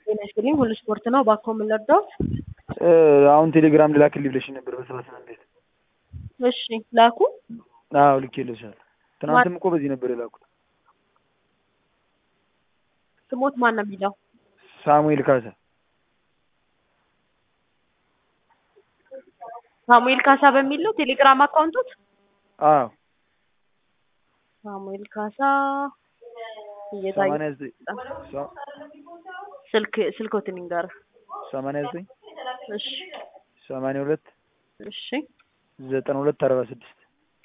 ጤና ይስጥልኝ ሁሉ ስፖርት ነው። እባክዎ ምን ልርዳዎት? አሁን ቴሌግራም ልላክልኝ ብለሽኝ ነበር በሰባ ስምንት ቤት። እሺ ላኩ። አዎ ልኬልሻለሁ። ትናንትም እኮ በዚህ ነበር የላኩት። ስሞት ማን ነው የሚለው? ሳሙኤል ካሳ። ሳሙኤል ካሳ በሚል ነው ቴሌግራም አካውንቶት? አዎ ሳሙኤል ካሳ እየታየ ሰማንያ ዘጠኝ ሰ- ስልክ ስልኮትን ይንገር። ሰማንያ ዘጠኝ እሺ ሰማንያ ሁለት እሺ ዘጠና ሁለት አርባ ስድስት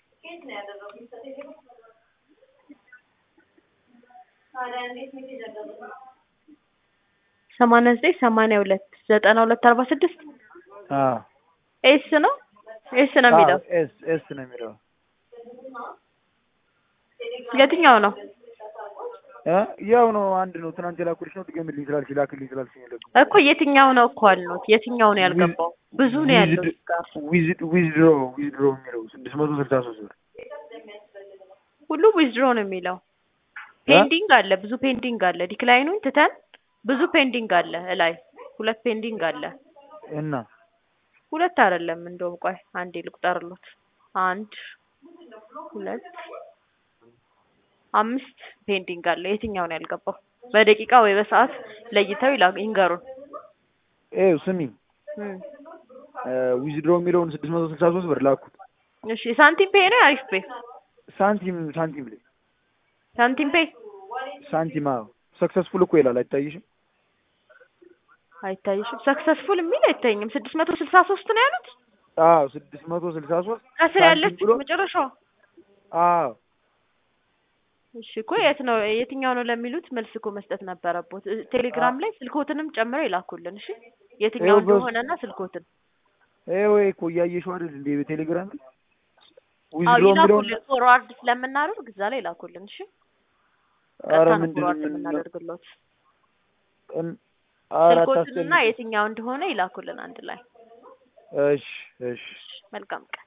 ሰማንያ ዘጠኝ ሰማንያ ሁለት ዘጠና ሁለት አርባ ስድስት አዎ ኤስ ነው ኤስ ነው የሚለው አዎ፣ ኤስ ኤስ ነው የሚለው የትኛው ነው? እ ያው ነው አንድ ነው። ትናንት የላኩልሽ ነው ድገምልኝ ስላልሽ ላክልኝ ስላልሽኝ የለኩም። እኮ የትኛው ነው እኮ አልኖት የትኛው ነው ያልገባው? ብዙ ነው ያለው እዚህ ጋር ዊዝ ዊዝድሮ ዊዝድሮ የሚለው ስድስት መቶ ስልሳ ሶስት ብር ሁሉ ዊዝድሮ ነው የሚለው። ፔንዲንግ አለ፣ ብዙ ፔንዲንግ አለ። ዲክላይኑን ትተን ብዙ ፔንዲንግ አለ እላይ ሁለት ፔንዲንግ አለ። እና ሁለት አይደለም እንደውም ቆይ አንዴ ልቁጠርሎት። አንድ ሁለት አምስት ፔንዲንግ አለ። የትኛው ነው ያልገባው? በደቂቃ ወይ በሰዓት ለይተው ይላ ይንገሩን። ይኸው ስሚ እም። ዊዝድሮ የሚለውን ስድስት መቶ ስልሳ ሶስት ብር ላኩት። እሺ ሳንቲም ፔ ነው አሪፍ ፔ ሳንቲም ሳንቲም ላይ ሳንቲም ፔ ሳንቲም አዎ ሰክሰስፉል እኮ ይላል አይታይሽም? አይታይሽም? ሰክሰስፉል የሚል አይታይኝም። ስድስት መቶ ስልሳ ሶስት ነው ያሉት አዎ ስድስት መቶ ስልሳ ሶስት ከስር ሳንቲም ያለች ብሎ መጨረሻው። አዎ እሺ እኮ የት ነው የትኛው ነው ለሚሉት መልስ እኮ መስጠት ነበረቦት። እ- ቴሌግራም ላይ ስልኮትንም ጨምረው ይላኩልን። እሺ የትኛው ይኸው በስ- እንደሆነና ስልኮትን ይኸው ወይ እኮ እያየሽው አይደል እንዴ በቴሌግራም ላይ አዎ ዊዝድሮ የሚለውን ይላኩልን። ፎርዋርድ ስለምናደርግ እዛ ላይ ይላኩልን። እሺ ኧረ ቀጥታ ነው ምንድን ፎርዋርድ ምን ነው የምናደርግሎት። እን- ኧረ ስልኮትንና አታስጨንቂ። የትኛው እንደሆነ ይላኩልን አንድ ላይ። እሺ እሺ መልካም ቀን